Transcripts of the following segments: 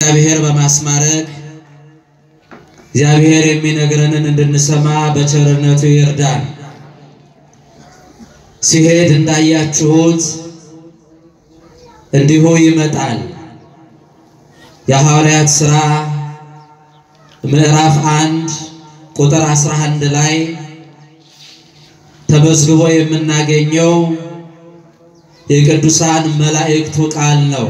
እግዚአብሔር በማስማረክ እግዚአብሔር የሚነግረንን እንድንሰማ በቸርነቱ ይርዳን። ሲሄድ እንዳያችሁት እንዲሁ ይመጣል። የሐዋርያት ሥራ ምዕራፍ አንድ ቁጥር 11 ላይ ተመዝግቦ የምናገኘው የቅዱሳን መላእክቱ ቃል ነው።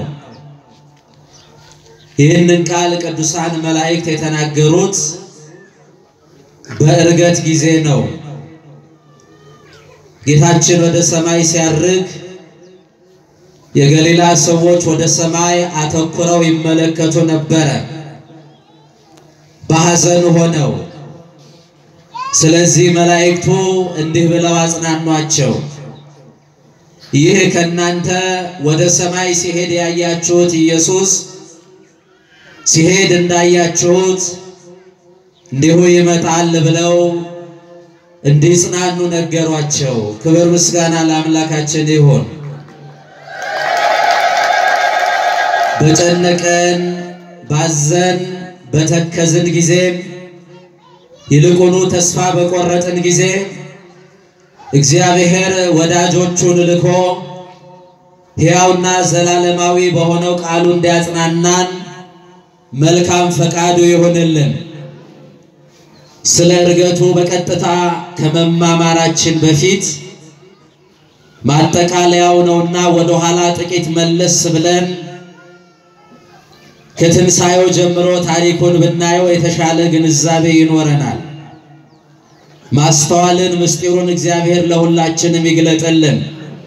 ይህንን ቃል ቅዱሳን መላእክት የተናገሩት በዕርገት ጊዜ ነው። ጌታችን ወደ ሰማይ ሲያርግ የገሊላ ሰዎች ወደ ሰማይ አተኩረው ይመለከቱ ነበረ፣ በሐዘን ሆነው። ስለዚህ መላእክቱ እንዲህ ብለው አጽናኗቸው። ይህ ከእናንተ ወደ ሰማይ ሲሄድ ያያችሁት ኢየሱስ ሲሄድ እንዳያችሁት እንዲሁ ይመጣል ብለው እንዲጽናኑ ነገሯቸው። ክብር ምስጋና ለአምላካችን ይሁን። በጨነቀን ባዘን በተከዝን ጊዜ ይልቁኑ ተስፋ በቆረጥን ጊዜ እግዚአብሔር ወዳጆቹን ልኮ ሕያውና ዘላለማዊ በሆነው ቃሉ እንዲያጽናናን መልካም ፈቃዱ ይሆንልን። ስለ ዕርገቱ በቀጥታ ከመማማራችን በፊት ማጠቃለያው ነውና ወደ ኋላ ጥቂት መለስ ብለን ከትንሣኤው ጀምሮ ታሪኩን ብናየው የተሻለ ግንዛቤ ይኖረናል። ማስተዋልን ምስጢሩን እግዚአብሔር ለሁላችንም ይግለጥልን።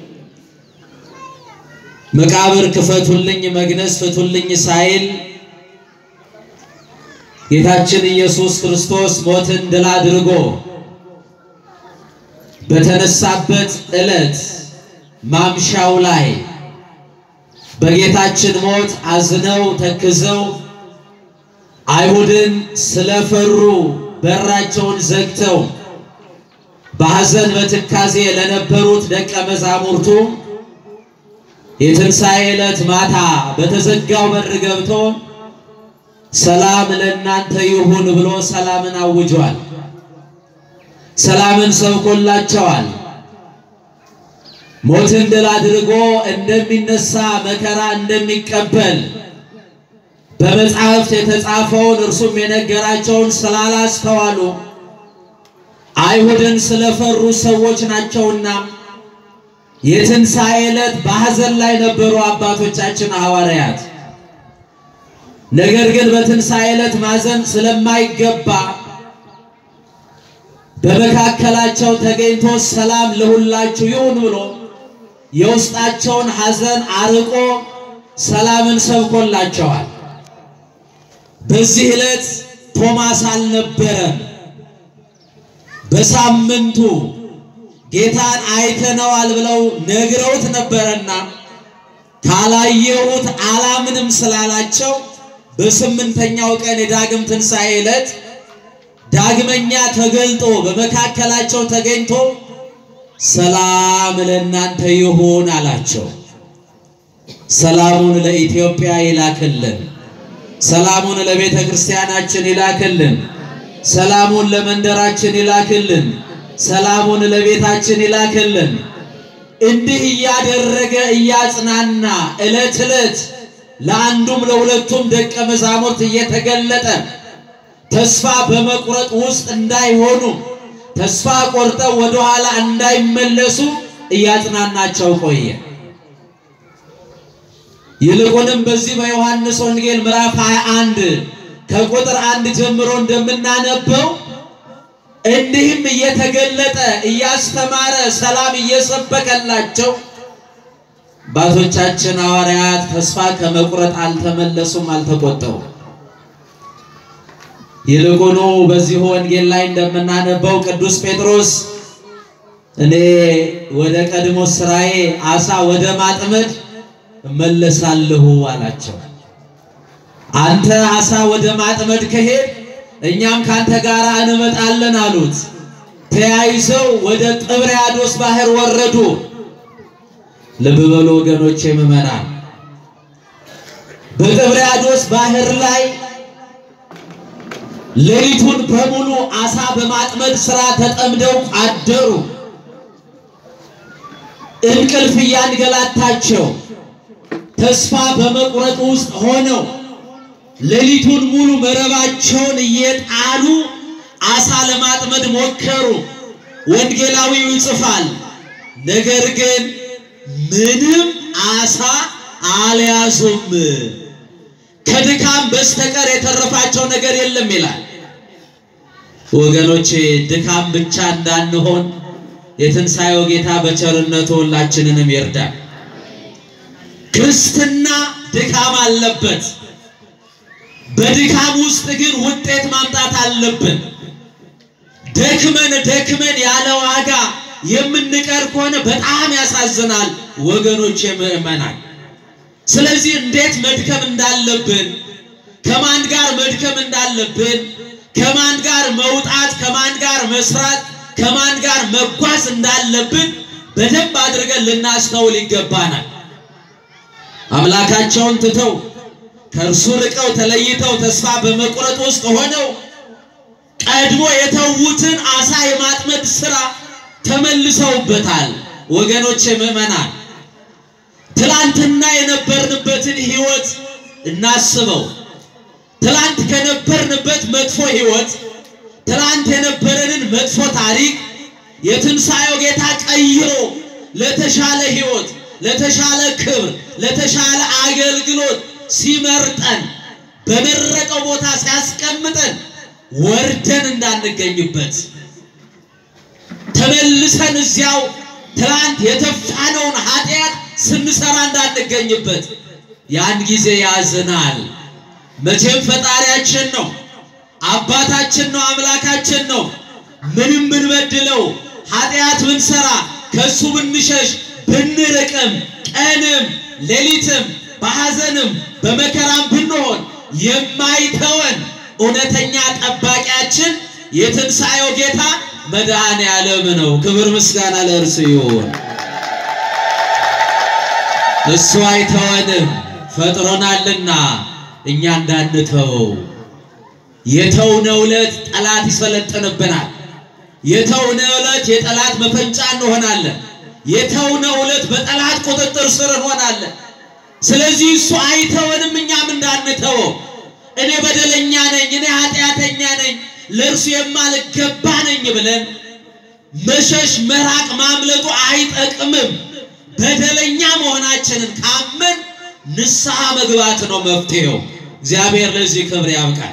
መቃብር ክፈቱልኝ፣ መግነዝ ፍቱልኝ ሳይል ጌታችን ኢየሱስ ክርስቶስ ሞትን ድል አድርጎ በተነሳበት ዕለት ማምሻው ላይ በጌታችን ሞት አዝነው ተክዘው አይሁድን ስለፈሩ በራቸውን ዘግተው በሐዘን በትካዜ ለነበሩት ደቀ መዛሙርቱ የትንሣኤ ዕለት ማታ በተዘጋው በር ገብቶ ሰላም ለእናንተ ይሁን ብሎ ሰላምን አውጇል። ሰላምን ሰብኮላቸዋል። ሞትን ድል አድርጎ እንደሚነሳ መከራ እንደሚቀበል በመጽሐፍት የተጻፈውን እርሱም የነገራቸውን ስላላስተዋሉ አይሁድን ስለፈሩ ሰዎች ናቸውና የትንሣኤ ዕለት በሐዘን ላይ ነበሩ አባቶቻችን ሐዋርያት። ነገር ግን በትንሣኤ ዕለት ማዘን ስለማይገባ በመካከላቸው ተገኝቶ ሰላም ለሁላችሁ ይሁን ብሎ የውስጣቸውን ሐዘን አርቆ ሰላምን ሰብኮላቸዋል። በዚህ ዕለት ቶማስ አልነበረም። በሳምንቱ ጌታን አይተነዋል ብለው ነግረውት ነበረና ካላየሁት አላምንም ስላላቸው በስምንተኛው ቀን የዳግም ትንሣኤ ዕለት ዳግመኛ ተገልጦ በመካከላቸው ተገኝቶ ሰላም ለእናንተ ይሁን አላቸው። ሰላሙን ለኢትዮጵያ ይላክልን። ሰላሙን ለቤተ ክርስቲያናችን ይላክልን። ሰላሙን ለመንደራችን ይላክልን። ሰላሙን ለቤታችን ይላክልን። እንዲህ እያደረገ እያጽናና ዕለት ዕለት ለአንዱም ለሁለቱም ደቀ መዛሙርት እየተገለጠ ተስፋ በመቁረጥ ውስጥ እንዳይሆኑ ተስፋ ቆርጠው ወደኋላ እንዳይመለሱ እያጽናናቸው ቆየ። ይልቁንም በዚህ በዮሐንስ ወንጌል ምዕራፍ 21 ከቁጥር አንድ ጀምሮ እንደምናነበው እንዲህም እየተገለጠ እያስተማረ ሰላም እየሰበከላቸው አባቶቻችን ሐዋርያት ተስፋ ከመቁረጥ አልተመለሱም፣ አልተቆጠቡም። ይልቁኑ በዚሁ ወንጌል ላይ እንደምናነበው ቅዱስ ጴጥሮስ እኔ ወደ ቀድሞ ስራዬ አሳ ወደ ማጥመድ እመለሳለሁ አላቸው። አንተ አሳ ወደ ማጥመድ ከሄድ እኛም ካንተ ጋር እንመጣለን አሉት። ተያይዘው ወደ ጥብርያዶስ ባህር ወረዱ። ልብ በሉ ወገኖቼ ምዕመናን፣ በጥብርያዶስ ባህር ላይ ሌሊቱን በሙሉ አሳ በማጥመድ ስራ ተጠምደው አደሩ። እንቅልፍ እያንገላታቸው ተስፋ በመቁረጥ ውስጥ ሆነው ሌሊቱን ሙሉ መረባቸውን እየጣሉ አሳ ለማጥመድ ሞከሩ። ወንጌላዊው ይጽፋል፣ ነገር ግን ምንም አሳ አልያዙም፣ ከድካም በስተቀር የተረፋቸው ነገር የለም ይላል። ወገኖቼ ድካም ብቻ እንዳንሆን የትንሣኤው ጌታ በቸርነቱ ሁላችንንም ይርዳል። ክርስትና ድካም አለበት። በድካም ውስጥ ግን ውጤት ማምጣት አለብን። ደክመን ደክመን ያለ ዋጋ የምንቀር ከሆነ በጣም ያሳዝናል ወገኖች ምእመናን። ስለዚህ እንዴት መድከም እንዳለብን፣ ከማን ጋር መድከም እንዳለብን፣ ከማን ጋር መውጣት፣ ከማን ጋር መስራት፣ ከማን ጋር መጓዝ እንዳለብን በደንብ አድርገን ልናስተውል ይገባናል። አምላካቸውን ትተው ከእርሱ ርቀው ተለይተው ተስፋ በመቁረጥ ውስጥ ሆነው ቀድሞ የተዉትን አሳ የማጥመድ ስራ ተመልሰውበታል። ወገኖች ምዕመናን፣ ትላንትና የነበርንበትን ህይወት እናስበው። ትላንት ከነበርንበት መጥፎ ህይወት፣ ትላንት የነበረንን መጥፎ ታሪክ የትንሣኤው ጌታ ቀይሮ ለተሻለ ህይወት፣ ለተሻለ ክብር፣ ለተሻለ አገልግሎት ሲመርጠን በመረጠው ቦታ ሲያስቀምጠን ወርደን እንዳንገኝበት ተመልሰን እዚያው ትላንት የተፋነውን ኃጢአት ስንሰራ እንዳንገኝበት ያን ጊዜ ያዝናል። መቼም ፈጣሪያችን ነው፣ አባታችን ነው፣ አምላካችን ነው። ምንም ብንበድለው ኃጢአት ብንሰራ ከእሱ ብንሸሽ ብንርቅም ቀንም ሌሊትም በሐዘንም በመከራም ብንሆን የማይተወን እውነተኛ ጠባቂያችን የትንሣኤው ጌታ መድኃኔ ዓለም ነው። ክብር ምስጋና ለእርሱ ይሁን። እሱ አይተወንም ፈጥሮናልና እኛ እንዳንተወው። የተውነው ዕለት ጠላት ይሰለጥንብናል። የተውነው ዕለት የጠላት መፈንጫ እንሆናለን። የተውነው ዕለት በጠላት ቁጥጥር ስር እንሆናለን። ስለዚህ እሱ አይተወንም፣ እኛም እንዳንተወው። እኔ በደለኛ ነኝ፣ እኔ ኃጢአተኛ ነኝ፣ ለእርሱ የማልገባ ነኝ ብለን መሸሽ፣ መራቅ፣ ማምለጡ አይጠቅምም። በደለኛ መሆናችንን ካመን ንስሐ መግባት ነው መፍትሄው። እግዚአብሔር ለዚህ ክብር ያብቃል።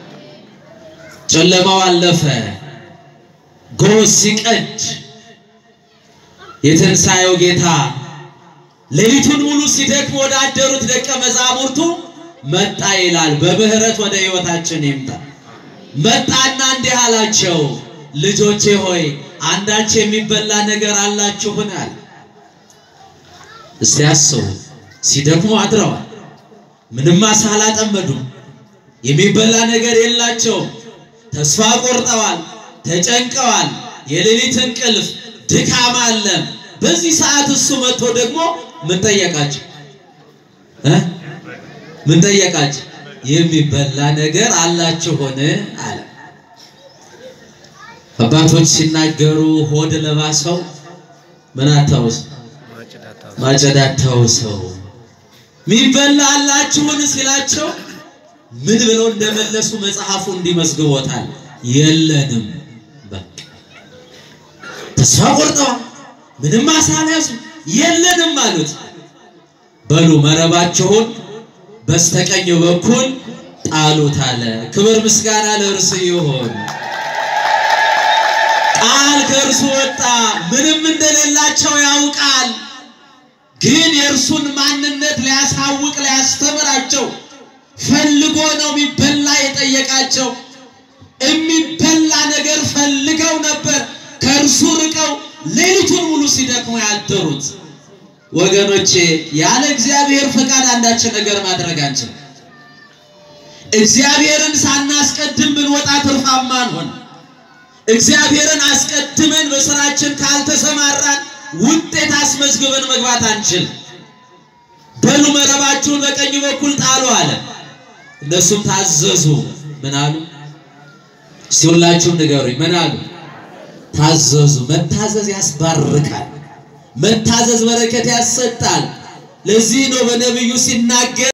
ጨለማው አለፈ፣ ጎህ ሲቀድ የትንሣኤው ጌታ ሌሊቱን ሙሉ ሲደክሙ ወደ አደሩት ደቀ መዛሙርቱ መጣ ይላል። በምህረት ወደ ሕይወታችን ይምጣ። መጣና እንዲህ አላቸው፣ ልጆቼ ሆይ አንዳች የሚበላ ነገር አላችሁን? አለ። እስቲ አስቡ። ሲደክሙ አድረዋል። ምንም አሳ አላጠመዱም። የሚበላ ነገር የላቸውም። ተስፋ ቆርጠዋል፣ ተጨንቀዋል። የሌሊት እንቅልፍ ድካም አለ። በዚህ ሰዓት እሱ መጥቶ ደግሞ ምን ጠየቃቸው እ ምን ጠየቃቸው? የሚበላ ነገር አላችሁን አለ። አባቶች ሲናገሩ ሆድ ለባሰው ምን አታውስ ማጨድ አታውሰው። የሚበላ አላችሁን ሲላቸው ምን ብለው እንደመለሱ መጽሐፉ እንዲመስግቦታል። የለንም በቃ ተስፋ ቆርጠዋል። ምንም አሳ አልያዙም። የለንም አሉት። በሉ መረባችሁን በስተቀኝ በኩል ጣሉት አለ። ክብር ምስጋና ለእርሱ ይሁን። ቃል ከእርሱ ወጣ። ምንም እንደሌላቸው ያውቃል። ግን የእርሱን ማንነት ሊያሳውቅ ሊያስተምራቸው ፈልጎ ነው የሚበላ የጠየቃቸው። የሚበላ ነገር ፈልገው ነበር ከእርሱ ርቀው ሌሊቱን ሙሉ ሲደክሙ ያደሩት። ወገኖቼ ያለ እግዚአብሔር ፈቃድ አንዳች ነገር ማድረግ አንችልም። እግዚአብሔርን ሳናስቀድም ብንወጣ ትርፋማ አንሆን። እግዚአብሔርን አስቀድመን በስራችን ካልተሰማራን ውጤት አስመዝግበን መግባት አንችል። በሉ መረባችሁን በቀኝ በኩል ጣሉ አለ። እነሱም ታዘዙ። ምን አሉ? እስቲ ሁላችሁም ንገሩኝ። ምን አሉ? ታዘዙ። መታዘዝ ያስባርካል። መታዘዝ በረከት ያሰጣል። ለዚህ ነው በነቢዩ ሲናገር